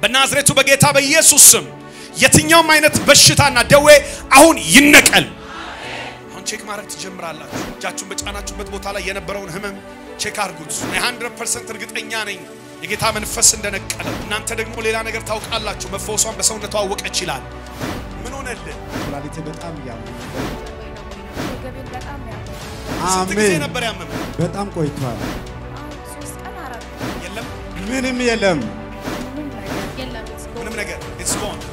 በናዝሬቱ በጌታ በኢየሱስ ስም የትኛውም አይነት በሽታና ደዌ አሁን ይነቀል። አሁን ቼክ ማድረግ ትጀምራላችሁ። እጃችሁን በጫናችሁበት ቦታ ላይ የነበረውን ህመም ቼክ አድርጉት። እኔ 100% እርግጠኛ ነኝ የጌታ መንፈስ እንደነቀለ። እናንተ ደግሞ ሌላ ነገር ታውቃላችሁ። መፈወሷን በሰውነቷ አወቀች ይላል። ምን ሆነልህ? ኩላሊቴ በጣም ያመኝ ወገቤን በጣም ያመኛል። ስንት ጊዜ አሜን። ነበር ያመመ? በጣም ቆይቷል። አሁን ሶስት ቀን አራት ቀን የለም ምንም የለም። ምንም ነገር የለም። ምንም ነገር it's gone።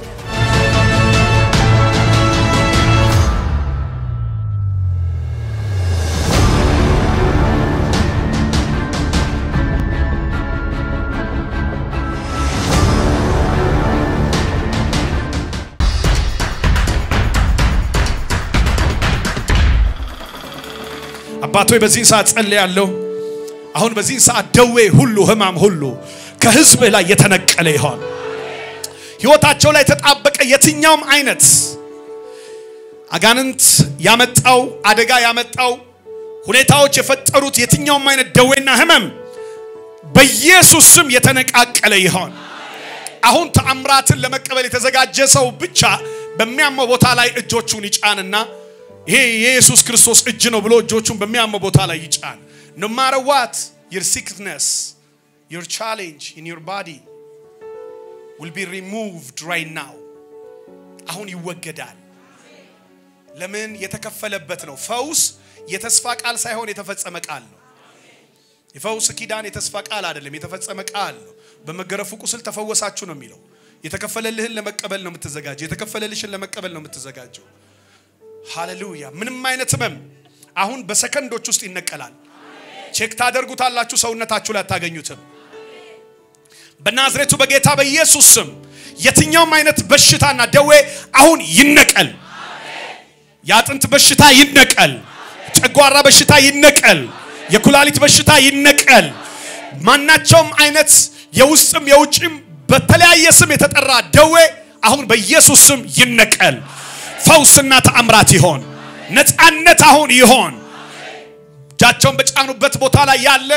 አባቶ በዚህን ሰዓት ጸልያለሁ። አሁን በዚህን ሰዓት ደዌ ሁሉ ህማም ሁሉ ከህዝብህ ላይ የተነቀለ ይሆን። ህይወታቸው ላይ የተጣበቀ የትኛውም አይነት አጋንንት ያመጣው አደጋ ያመጣው ሁኔታዎች የፈጠሩት የትኛውም አይነት ደዌና ህመም በኢየሱስ ስም የተነቃቀለ ይሆን። አሁን ተአምራትን ለመቀበል የተዘጋጀ ሰው ብቻ በሚያመው ቦታ ላይ እጆቹን ይጫንና ይሄ የኢየሱስ ክርስቶስ እጅ ነው ብሎ እጆቹን በሚያመው ቦታ ላይ ይጫን። no matter what your sickness your challenge in your body will be removed right now አሁን ይወገዳል። ለምን የተከፈለበት ነው። ፈውስ የተስፋ ቃል ሳይሆን የተፈጸመ ቃል ነው። የፈውስ ኪዳን የተስፋ ቃል አይደለም፣ የተፈጸመ ቃል ነው። በመገረፉ ቁስል ተፈወሳችሁ ነው የሚለው። የተከፈለልህን ለመቀበል ነው የምትዘጋጀው። የተከፈለልሽን ለመቀበል ነው የምትዘጋጀው። ሃሌሉያ። ምንም አይነት ህመም አሁን በሰከንዶች ውስጥ ይነቀላል። ቼክ ታደርጉታላችሁ፣ ሰውነታችሁ ላይ አታገኙትም። በናዝሬቱ በጌታ በኢየሱስ ስም የትኛውም አይነት በሽታና ደዌ አሁን ይነቀል። የአጥንት በሽታ ይነቀል። ጨጓራ በሽታ ይነቀል። የኩላሊት በሽታ ይነቀል። ማናቸውም አይነት የውስጥም የውጭም በተለያየ ስም የተጠራ ደዌ አሁን በኢየሱስ ስም ይነቀል። ፈውስና ተአምራት ይሆን። ነፃነት አሁን ይሆን። እጃቸውን በጫኑበት ቦታ ላይ ያለ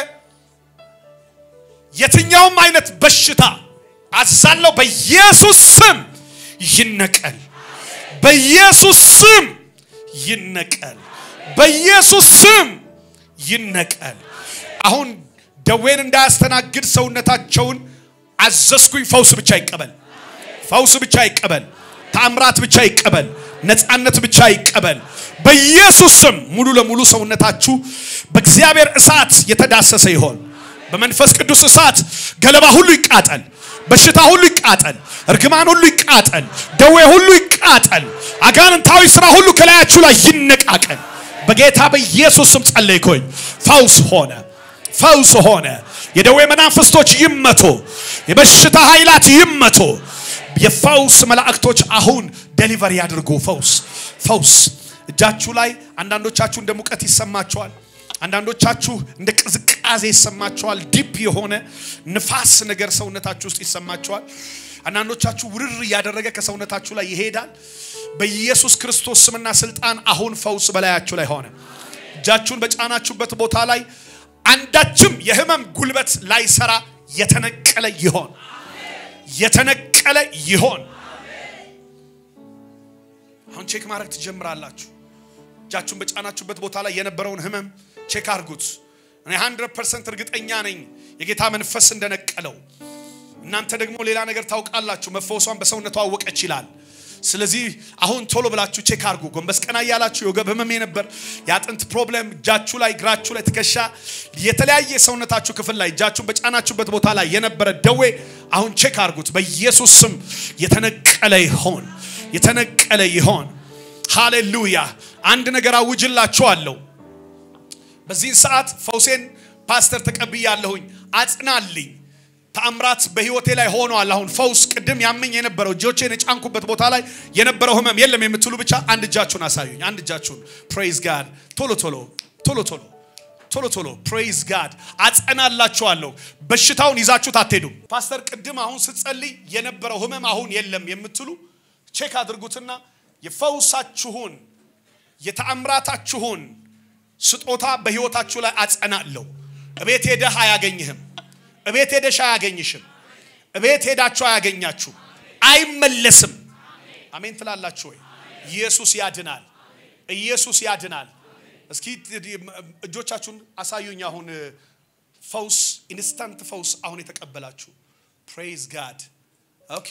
የትኛውም አይነት በሽታ አዛለው በኢየሱስ ስም ይነቀል። በኢየሱስ ስም ይነቀል። በኢየሱስ ስም ይነቀል። አሁን ደዌን እንዳያስተናግድ ሰውነታቸውን አዘዝኩኝ። ፈውስ ብቻ ይቀበል። ፈውስ ብቻ ይቀበል። ተአምራት ብቻ ይቀበል። ነፃነት ብቻ ይቀበል። በኢየሱስ ስም ሙሉ ለሙሉ ሰውነታችሁ በእግዚአብሔር እሳት የተዳሰሰ ይሆን። በመንፈስ ቅዱስ እሳት ገለባ ሁሉ ይቃጠል። በሽታ ሁሉ ይቃጠል። እርግማን ሁሉ ይቃጠል። ደዌ ሁሉ ይቃጠል። አጋንንታዊ ስራ ሁሉ ከላያችሁ ላይ ይነቃቀል። በጌታ በኢየሱስ ስም ጸለይኩኝ። ፈውስ ሆነ፣ ፈውስ ሆነ። የደዌ መናፍስቶች ይመቱ፣ የበሽታ ኃይላት ይመቱ። የፈውስ መላእክቶች አሁን ደሊቨሪ ያድርጉ። ፈውስ ፈውስ። እጃችሁ ላይ አንዳንዶቻችሁ እንደ ሙቀት ይሰማችኋል። አንዳንዶቻችሁ እንደ ቅዝቃዜ ይሰማችኋል። ዲፕ የሆነ ንፋስ ነገር ሰውነታችሁ ውስጥ ይሰማችኋል። አንዳንዶቻችሁ ውርር እያደረገ ከሰውነታችሁ ላይ ይሄዳል። በኢየሱስ ክርስቶስ ስምና ስልጣን አሁን ፈውስ በላያችሁ ላይ ሆነ። እጃችሁን በጫናችሁበት ቦታ ላይ አንዳችም የህመም ጉልበት ላይሰራ የተነቀለ ይሆን የተነቀለ ይሆን። አሁን ቼክ ማድረግ ትጀምራላችሁ። እጃችሁን በጫናችሁበት ቦታ ላይ የነበረውን ህመም ቼክ አድርጉት። እኔ 100% እርግጠኛ ነኝ የጌታ መንፈስ እንደነቀለው። እናንተ ደግሞ ሌላ ነገር ታውቃላችሁ። መፈወሷን በሰውነቷ አወቀች ይላል። ስለዚህ አሁን ቶሎ ብላችሁ ቼክ አድርጉ። ጎንበስ ቀና እያላችሁ የወገብ ህመም ነበር፣ የአጥንት ፕሮብሌም እጃችሁ ላይ፣ እግራችሁ ላይ፣ ትከሻ፣ የተለያየ ሰውነታችሁ ክፍል ላይ እጃችሁን በጫናችሁበት ቦታ ላይ የነበረ ደዌ አሁን ቼክ አድርጉት። በኢየሱስ ስም የተነቀለ ይሆን፣ የተነቀለ ይሆን። ሃሌሉያ። አንድ ነገር አውጅላችኋለሁ። በዚህን ሰዓት ፈውሴን ፓስተር ተቀብያለሁኝ። አጽናልኝ። ተአምራት በህይወቴ ላይ ሆኗል። አሁን ፈውስ ቅድም ያመኝ የነበረው እጆቼን የጫንኩበት ቦታ ላይ የነበረው ህመም የለም የምትሉ ብቻ አንድ እጃችሁን አሳዩኝ። አንድ እጃችሁን ፕሬይዝ ጋድ። ቶሎ ቶሎ ቶሎ ቶሎ ቶሎ ቶሎ ፕሬይዝ ጋድ። አጸናላችኋለሁ። በሽታውን ይዛችሁት አትሄዱም። ፓስተር ቅድም አሁን ስትጸልይ የነበረው ህመም አሁን የለም የምትሉ ቼክ አድርጉትና የፈውሳችሁን የተአምራታችሁን ስጦታ በህይወታችሁ ላይ አጸናለሁ። እቤት ሄደህ አያገኝህም። እቤት ሄደሽ አያገኝሽም። እቤት ሄዳችሁ አያገኛችሁ፣ አይመለስም። አሜን ትላላችሁ ወይ? ኢየሱስ ያድናል። ኢየሱስ ያድናል። እስኪ እጆቻችሁን አሳዩኝ። አሁን ፈውስ፣ ኢንስታንት ፈውስ አሁን የተቀበላችሁ ፕሬዝ ጋድ። ኦኬ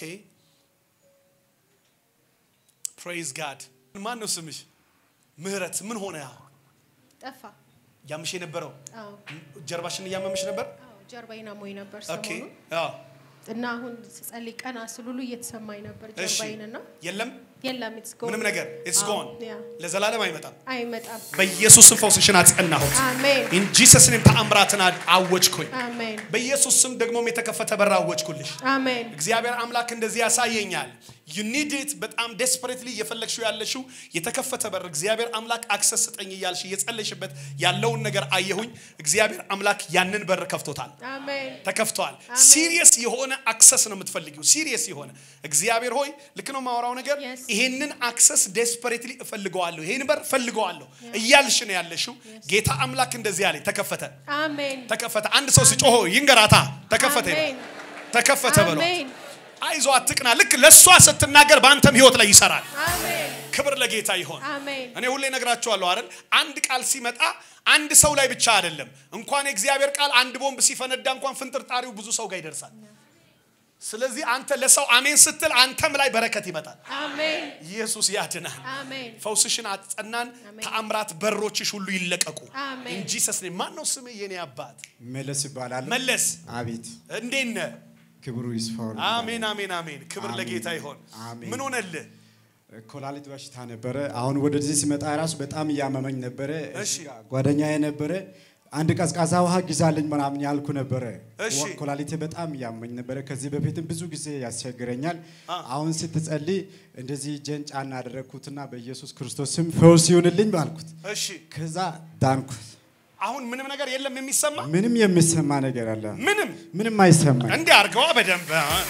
ፕሬዝ ጋድ። ማን ነው ስምሽ? ምህረት ምን ሆነ? ጠፋ። ያምሽ የነበረው አዎ ጀርባሽን እያመምሽ ነበር? አዎ፣ ጀርባዬን አሞኝ ነበር ኦኬ ሰሞኑን አዎ። እና አሁን ስጸልይ ቀና ስል ሁሉ እየተሰማኝ ነበር እሺ ጀርባዬን እና የለም የለም it's gone። ምንም ነገር ኢትስ አዎ፣ ጎን ያ ለዘላለም አይመጣም። አይመጣም። በኢየሱስ ስም ፈውስሽን አጸናሁት። አሜን ኢን ጂሰስ ኔም ተአምራትን አወጅኩኝ። አሜን በኢየሱስ ስም ደግሞም የተከፈተ በር አወጅኩልሽ። አሜን እግዚአብሔር አምላክ እንደዚህ ያሳየኛል። ዩ ኒድ ኢት በጣም ዴስፐሬትሊ እየፈለግሽው ያለሽው የተከፈተ በር እግዚአብሔር አምላክ አክሰስ ስጠኝ እያልሽ እየጸለይሽበት ያለውን ነገር አየሁኝ። እግዚአብሔር አምላክ ያንን በር ከፍቶታል። አሜን ተከፍቷል። አሜን። ሲሪየስ የሆነ አክሰስ ነው የምትፈልጊው። ሲሪየስ የሆነ እግዚአብሔር ሆይ ልክ ነው የማወራው ነገር Yes. ይሄንን አክሰስ ዴስፐሬትሊ እፈልገዋለሁ፣ ይሄን በር እፈልገዋለሁ እያልሽ ነው ያለሽው። ጌታ አምላክ እንደዚህ አለኝ፣ ተከፈተ፣ አሜን ተከፈተ። አንድ ሰው ሲጮሆ ይንገራታ፣ ተከፈተ ይበል። አሜን ተከፈተ በሏት። አሜን አይዞ አትቅና። ልክ ለእሷ ስትናገር በአንተም ህይወት ላይ ይሰራል። አሜን ክብር ለጌታ ይሆን። አሜን እኔ ሁሌ ነግራቸዋለሁ አይደል? አንድ ቃል ሲመጣ አንድ ሰው ላይ ብቻ አይደለም። እንኳን የእግዚአብሔር ቃል አንድ ቦምብ ሲፈነዳ እንኳን ፍንጥርጣሪው ብዙ ሰው ጋር ይደርሳል። ስለዚህ አንተ ለሰው አሜን ስትል አንተም ላይ በረከት ይመጣል። አሜን ኢየሱስ ያድናል። አሜን ፈውስሽን አጸናን። አሜን። ተአምራት በሮችሽ ሁሉ ይለቀቁ አሜን። እንጂ ሰስኔ ማን ነው ስምህ? የኔ አባት መለስ ይባላል። መለስ አቤት እንዴት ነህ? ክብሩ ይስፋው። አሜን አሜን አሜን። ክብር አሜን። ለጌታ ይሆን። አሜን። ምን ሆነልህ? ኮላሊት በሽታ ነበረ። አሁን ወደዚህ ሲመጣ ራሱ በጣም እያመመኝ ነበረ። እሺ። ጓደኛዬ ነበረ አንድ ቀዝቃዛ ውሃ ግዛልኝ ምናምን ያልኩ ነበረ። እሺ። ወ- ኮላሊቴ በጣም እያመኝ ነበረ። ከዚህ በፊትም ብዙ ጊዜ ያስቸግረኛል። አ። አሁን ስትጸልይ እንደዚህ እጄን ጫና አደረግኩትና በኢየሱስ ክርስቶስ ስም ፈውስ ይሁንልኝ ባልኩት፣ እሺ ከዛ ዳንኩት። አሁን ምንም ነገር የለም የሚሰማ ምንም የሚሰማ ነገር አለ? ምንም ምንም አይሰማኝ። እንዲህ አድርገዋ በደንብ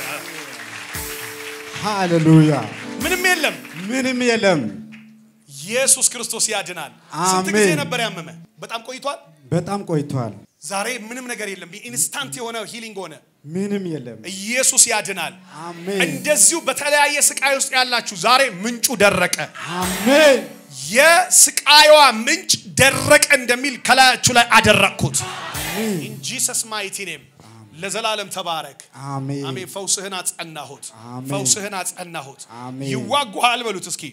ሃሌሉያ! ምንም የለም። ምንም የለም። ኢየሱስ ክርስቶስ ያድናል። ስንት አሜን። ጊዜ ነበር ያመመ? በጣም ቆይቷል። በጣም ቆይቷል። ዛሬ ምንም ነገር የለም። ኢንስታንት የሆነ ሂሊንግ ሆነ። ምንም የለም። ኢየሱስ ያድናል። አሜን እንደዚሁ በተለያየ ስቃይ ውስጥ ያላችሁ ዛሬ ምንጩ ደረቀ። አሜን የስቃይዋ ምንጭ ደረቀ እንደሚል ከላያችሁ ላይ አደረቅኩት። ኢን ጂሰስ ማይቲ ኔም ለዘላለም ተባረክ። አሜን አሜን። ፈውስህን አጸናሁት። አሜን። ፈውስህን አጸናሁት። አሜን። ይዋጉሃል በሉት እስኪ።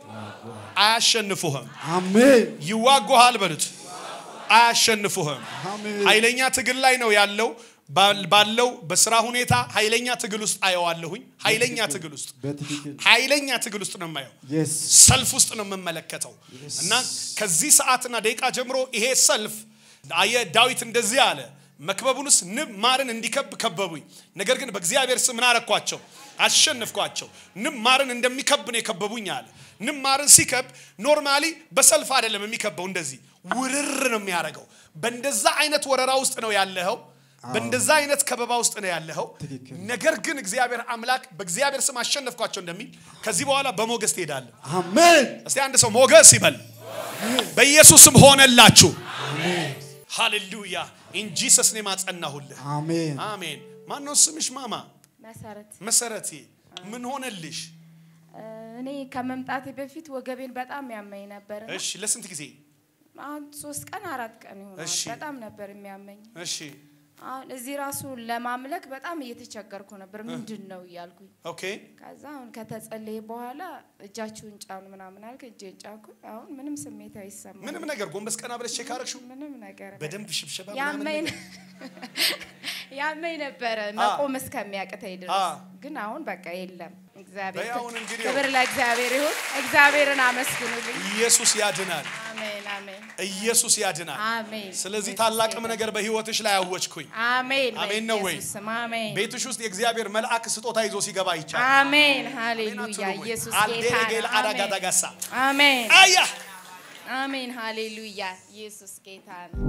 አያሸንፉህም። አሜን ይዋጉሃል በሉት። አያሸንፉህም። አሜን ኃይለኛ ትግል ላይ ነው ያለው። ባል- ባለው በስራ ሁኔታ ኃይለኛ ትግል ውስጥ አየዋለሁኝ። ኃይለኛ ትግል ውስጥ በትክክል ኃይለኛ ትግል ውስጥ ነው የማየው። የስ ሰልፍ ውስጥ ነው የምመለከተው እና ከዚህ ሰዓትና ደቂቃ ጀምሮ ይሄ ሰልፍ አየ ዳዊት እንደዚህ አለ መክበቡንስ ንብ ማርን እንዲከብ ከበቡኝ ነገር ግን በእግዚአብሔር ስም ምን አረኳቸው አሸነፍኳቸው ንብ ማርን እንደሚከብ ነው የከበቡኝ አለ ንብ ማርን ሲከብ ኖርማሊ በሰልፍ አይደለም የሚከበው እንደዚህ ውርር ነው የሚያደርገው በእንደዛ አይነት ወረራ ውስጥ ነው ያለኸው በእንደዛ አይነት ከበባ ውስጥ ነው ያለኸው ትክክል። ነገር ግን እግዚአብሔር አምላክ በእግዚአብሔር ስም አሸነፍኳቸው እንደሚል ከዚህ በኋላ በሞገስ ትሄዳለህ አሜን እስቲ አንድ ሰው ሞገስ ይበል። በኢየሱስም ሆነላችሁ። ሃሌሉያ ኢን ጂሰስ ኔም አጸናሁልህ። አሜን አሜን። ማን ነው ስምሽ? ማማ መሰረት መሰረቴ ምን ሆነልሽ? እኔ ከመምጣቴ በፊት ወገቤን በጣም ያመኝ ነበር። እና እሺ፣ ለስንት ጊዜ? አሁን ሶስት ቀን አራት ቀን ይሆናል። እሺ። በጣም ነበር የሚያመኝ። እሺ፣ አሁን እዚህ ራሱ ለማምለክ በጣም እየተቸገርኩ ነበር። ምንድን ነው እያልኩኝ ኦኬ። ከዛ አሁን ከተጸለየ በኋላ እጃችሁን ጫኑ ምናምን አልክ። እጄን ጫንኩኝ። አሁን ምንም ስሜት አይሰማም። ምንም ነገር ጎንበስ ቀና ብለሽ ቼክ አደረግሽው? ምንም ነገር በደንብ ሽብሸባ ምናምን ያመኝ ነገር? ያመኝ ነበረ መቆም እስከሚያቅተኝ ድረስ አ። ግን አሁን በቃ የለም። እግዚአብሔር በይ አሁን እንግዲህ ክብር ለእግዚአብሔር ይሁን። እግዚአብሔርን አመስግኑልኝ። ኢየሱስ ያድናል። አሜን አሜን ኢየሱስ ያድናል። አሜን። ስለዚህ ኢየሱስ ታላቅም ጌታ። ነገር በህይወትሽ ላይ አወጅኩኝ። አሜን አሜን ነው ወይ? በኢየሱስ ስም አሜን ቤትሽ ውስጥ የእግዚአብሔር መልአክ ስጦታ ይዞ ሲገባ ይቻል አሜን ሃሌሉያ ኢየሱስ ጌታ አልዴጌል ነው። አሜን አዳጋዳጋሳ አሜን አያ አሜን ሃሌሉያ ኢየሱስ ጌታ ነው።